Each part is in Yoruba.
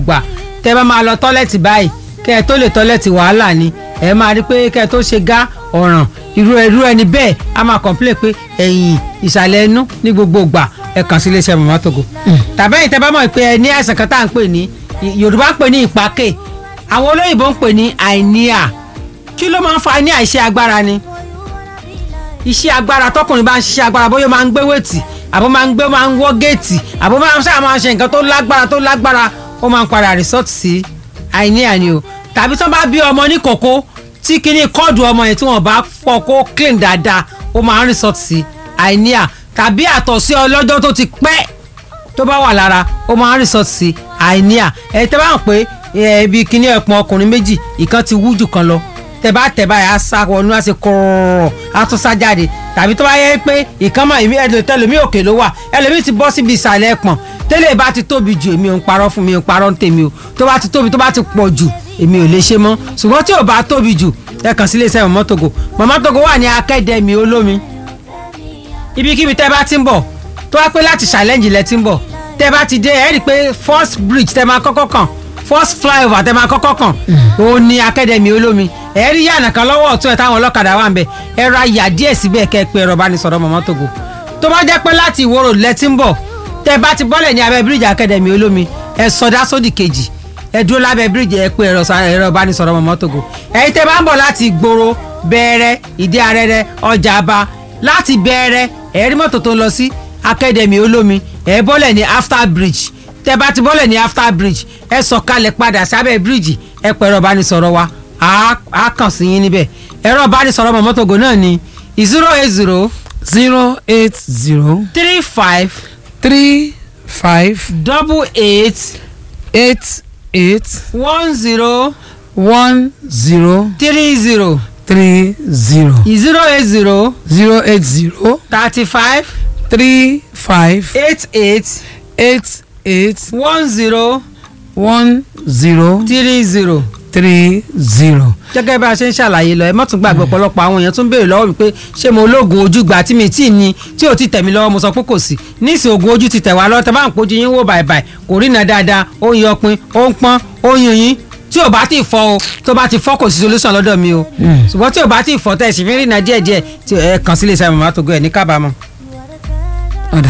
ìgbà tẹ́ bá máa lọ tọ́lẹ̀tì báyìí kẹ́ ẹ tó lè tọ́lẹ̀tì wàhálà ni ẹ máa rí pé kẹ́ ẹ tó ṣe gá ọ̀ràn irú irú ẹni bẹ́ẹ̀ a máa complain pé ẹ̀yìn ìsàlẹ̀ ẹnu ní gbogbo ìgbà ẹ kàn sí iléeṣẹ́ mama togo tàbí ẹ̀yin tẹ́ bá mọ̀ pé ẹ ní àìsàn kan tá à ń pè ní yorùbá ń pè ní ìpákè àwọn olóyìnbó ń pè ní àìníà kí ló máa ń fa ní àìṣe agbára ni iṣẹ́ agbára tọkùnrin bá ń ṣiṣẹ́ agbára bóyá ó máa ń gbé wéètì àbó máa ń gbé máa ń wọ́ géètì àbó máa ń sáà máa ń ṣe nǹkan tó lágbára tó lágbára ó máa ń padà resort sí àìníà ni o tàbí tí wọ́n bá bí ọmọ ní kòkó tí kinní kọ́ọ̀dù ọmọ yẹn tí wọ́n bá fọ kó clean dáadáa ó máa ń resort sí àìníà tàbí àtọ̀sí ọlọ́jọ́ tó ti pẹ́ tó bá wà lára ó máa ń resort sí àìníà ẹ̀ tẹ́ bá ń pè é ibi kinní ẹ̀pọ̀n ọkùnrin méjì ìkan ti wú jù kan lọ tẹ bá tẹ báyìí á sá wọnú á ṣe kọrọrọ á tún sá jáde tàbí tó bá yẹ pé ìkànnì ìmí ẹdùn tẹlẹmí òkè ló wà ẹlẹmí ti bọ́ síbi ìsàlẹ̀ ẹpọ̀n tẹ́lẹ̀ bá ti tóbi jù èmi ò ń parọ́ fún mi ò ń parọ́ ń tèmi o tó bá ti tóbi tó bá ti pọ̀ jù èmi ò lè ṣe mọ́ ṣùgbọ́n tí ò bá tóbi jù ẹ kàn sí iléeṣẹ́ mọ̀mọ́ togo mọ̀mọ́ togo wà ní akẹ́dẹ̀mí olómi ibikíbi tẹ́ bá ti ń bọ̀ tó wá pé láti challenge lẹ ti ń bọ̀ tẹ́ bá ti dé ẹ rí i pé first bridge tẹ́ máa kọ́kọ́ kàn first flyover tẹ́ máa kọ́kọ́ kàn òun ní akẹ́dẹ̀mí olómi ẹ rí yànnà kan lọ́wọ́ ọ̀tún ẹ̀ táwọn ọlọ́kadà wà ń bẹ̀ ẹ ra yà díẹ̀ síbẹ̀ kẹ́ ẹ pé ẹ̀rọ bá ní sọ̀rọ̀ mọ̀mọ́ togo tó bá jẹ́ pé láti ìwòrò lẹ́tí ń bọ̀ tẹ́ bá ti bọ́lẹ̀ ní abẹ́ bíríìjì akẹ́dẹ̀mí olómi ẹ sọdá sódì kejì ẹ dúró lábẹ́ bíríìjì ẹ pé ẹ̀rọ ẹ̀rọ bá ní sọ̀rọ̀ mọ̀mọ́ togo ẹ̀yin tẹ́ bá ń bọ̀ láti ìgboro bẹ̀rẹ̀ ìdí arẹ́rẹ́ ọjà àbá láti bẹ̀rẹ̀ ẹ rí mọ́tò tó ń lọ sí akẹ́dẹ̀mí olómi ẹ bọ́lẹ̀ ní after bridge tẹ́ bá ti bọ́lẹ̀ ní after bridge ẹ sọ̀kalẹ̀ padà sábẹ́ bíríìjì ẹ pé ẹ̀rọ bá ní sọ̀rọ̀ wa a kàn sí yín níbẹ̀ ẹ̀rọ ìbánisọ̀rọ̀ mọ̀mọ́tògò náà ni zero eight zero zero eight zero three five three five double eight eight eight one zero one zero three zero three zero zero eight zero zero eight zero thirty five three five eight eight eight eight one zero one zero three zero three zero. gẹ́gẹ́ bá a ṣe ń ṣàlàyé lọ ẹ má tún gbàgbé ọ̀pọ̀lọpọ̀ àwọn èèyàn tún béèrè lọ́wọ́ mi pé ṣé mo lóògùn ojú gbà tí mi tí ì ní tí ò ti tẹ̀ mí lọ́wọ́ mo sọ pé kò sí níìsín oògùn ojú ti tẹ̀ wá lọ́wọ́ tẹ bá ń pojú yín wò bàìbàì kò rí iná dáadáa ó ń yọpin ó ń pọ́n ó ń yun yín tí ò bá ti fọ́ o tó bá ti fọ́ kò sí solution lọ́dọ̀ mi o ṣùgbọ́n tí ò bá ti fọ́ tẹ̀ sì fi ń rí iná díẹ̀díẹ̀ tí ẹ kàn sí iléeṣẹ́ màmá tó gbé ẹ̀ ní kábàámọ̀. ọ̀dà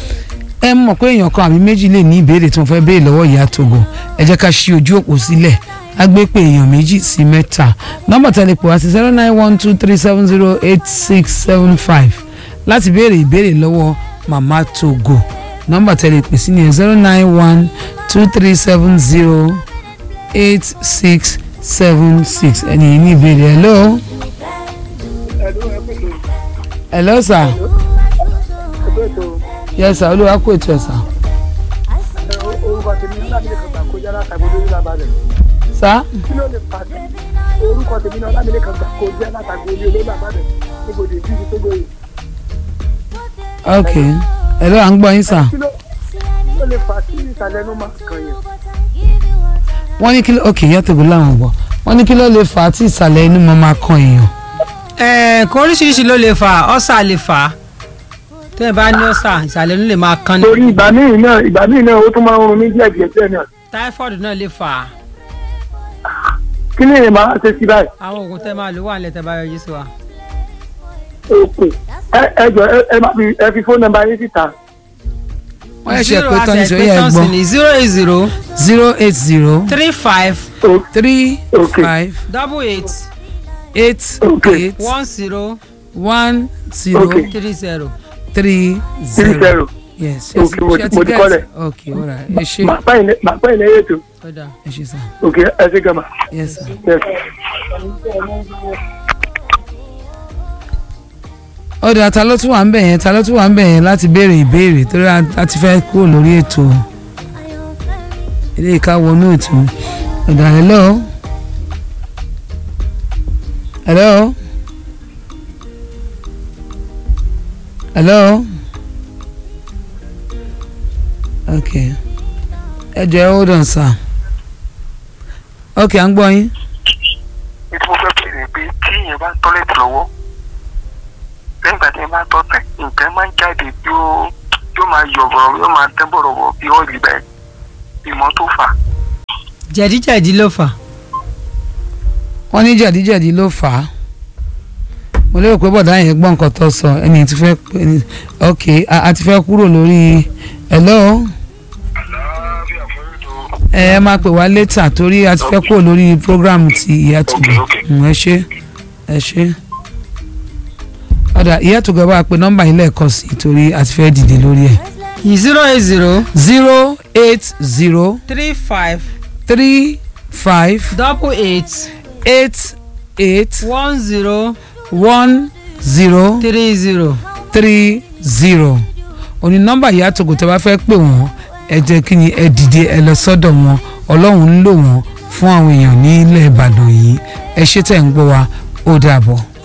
ẹ mọ̀ pé èèyàn kan àbí méjì lè ní ìbéèrè tí wọ́n fẹ́ béèrè lọ́wọ́ ìyá Togo ẹ jẹ́ ká ṣí ojú òpó sílẹ̀ á gbé pé èèyàn méjì sí mẹ́ta nọ́mbà tẹlifù wá sí zero nine one two three seven zero eight six seven five láti béèrè ìbéèrè lọ́wọ́ màmá Togo nọ́mbà tẹlifù sí ni zero nine one two three seven zero eight six seven six ẹni yìí ní ìbéèrè hello. hello sir. yes sir olúwa kò ètò ẹ̀ sir. orúkọ tèmi ní láti lè kàn gbà kọjá látàgbé lórí làbàdàn sir. kí ló lè fà á orúkọ tèmi náà láti lè kàn gbà kọjá látàgbé lórí làbàdàn níbo lè bí ibi tó gbòòrò ok hello à ń gbọ́ yín sir. kí ló kí ló lè fà á sí ìsàlẹ̀ ẹnu máa kàn yẹn. wọ́n ní kí ló ok ìyá Togo láwọn gbọ́ wọ́n ní kí ló lè fà á tí ìsàlẹ̀ inú máa máa kan èèyàn. ẹ kò oríṣiríṣi ló lè fà ọ́sà lè fà á tẹ́ ẹ bá ní ọ́sà ìsàlẹ̀ inú lè máa kan ní. torí ìgbà míì náà ìgbà míì náà ó tún máa ń rún mí díẹ̀ díẹ̀ díẹ̀ náà táífọ̀dù náà lè fà á kí ni èèyàn máa ṣe sí báyìí. àwọn oògùn tẹ́ máa lò wà nílẹ̀ tẹ́ bá yọjú sí wa. òkè ẹ ẹ jọ ẹ ẹ má fi ẹ fi fóònù nọ́mbà yín síta. wọ́n yẹ ṣe pé tán ní sọ yẹ ẹ gbọ́ ní zero eight zero zero eight zero three five O- three Okay. five double eight eight Okay. eight one zero one zero Okay. three zero. three three zero zero. yes Okay, mo- ṣe mo ti get? kọ́ lẹ̀. ok alright ẹ ṣe màá pẹ́ ìlẹ̀ màá pẹ́ ìlẹ̀ yẹn tó. ó dáa. ẹ ṣe sir òkè ẹ ṣe gàmà. yes sir. Yes. ọ̀dà ta ló tún wà ń bẹ̀ yẹn ta ló tún wà ń bẹ̀ yẹn láti béèrè ìbéèrè torí a a ti fẹ́ kúrò lórí ètò ilé ìka wọnú ètò ọ̀dà hello hello hello ok ẹ jẹ́ ẹ hold on sir ok à ń gbọ́ yín ní tí mo fẹ́ bèrè pé tí èèyàn bá ń tọ́lẹ̀tì lọ́wọ́ lẹ́yìn ìgbà tí èèyàn bá ń tọ́tẹ̀ nǹkan máa ń jáde bí ó yóò máa yọ̀ bọ̀rọ̀ yóò máa tẹ́ bọ̀rọ̀ bọ̀ bí ọ́ọ̀lì bẹ́ẹ̀ ìmọ̀ tó fà jẹ̀díjẹ̀dí ló fà wọ́n ní jẹ̀díjẹ̀dí ló fà á mo lérò pé bọ̀dá yẹn gbọ́ nǹkan tó sọ ẹni tí fẹ́ ẹni ok a a ti fẹ́ kúrò lórí hello àlàáfíà fún ètò ẹ ẹ máa pè wá létà torí a ti fẹ́ kúrò lórí program ti ìyá tògbà Ok, ok. Mm, ẹ ṣe ẹ ṣe ọ̀dà ìyá tògbà bá a pe nọ́mbà yìí lẹ́ẹ̀kan sí torí a ti fẹ́ dìde lórí ẹ̀ zero eight zero zero eight zero three five three five double eight eight eight one zero one zero three zero. three zero òní nọ́mbà ìyá tògò tẹ́ bá fẹ́ pè wọ́n ẹ jẹ́ kí ni ẹ dìde ẹ lọ sọ́dọ̀ wọn ọlọ́run ń lò wọ́n fún àwọn èèyàn ní ilẹ̀ ìbàdàn yìí ẹ ṣé tẹ̀ ń gbọ́ wa ó dàbọ̀.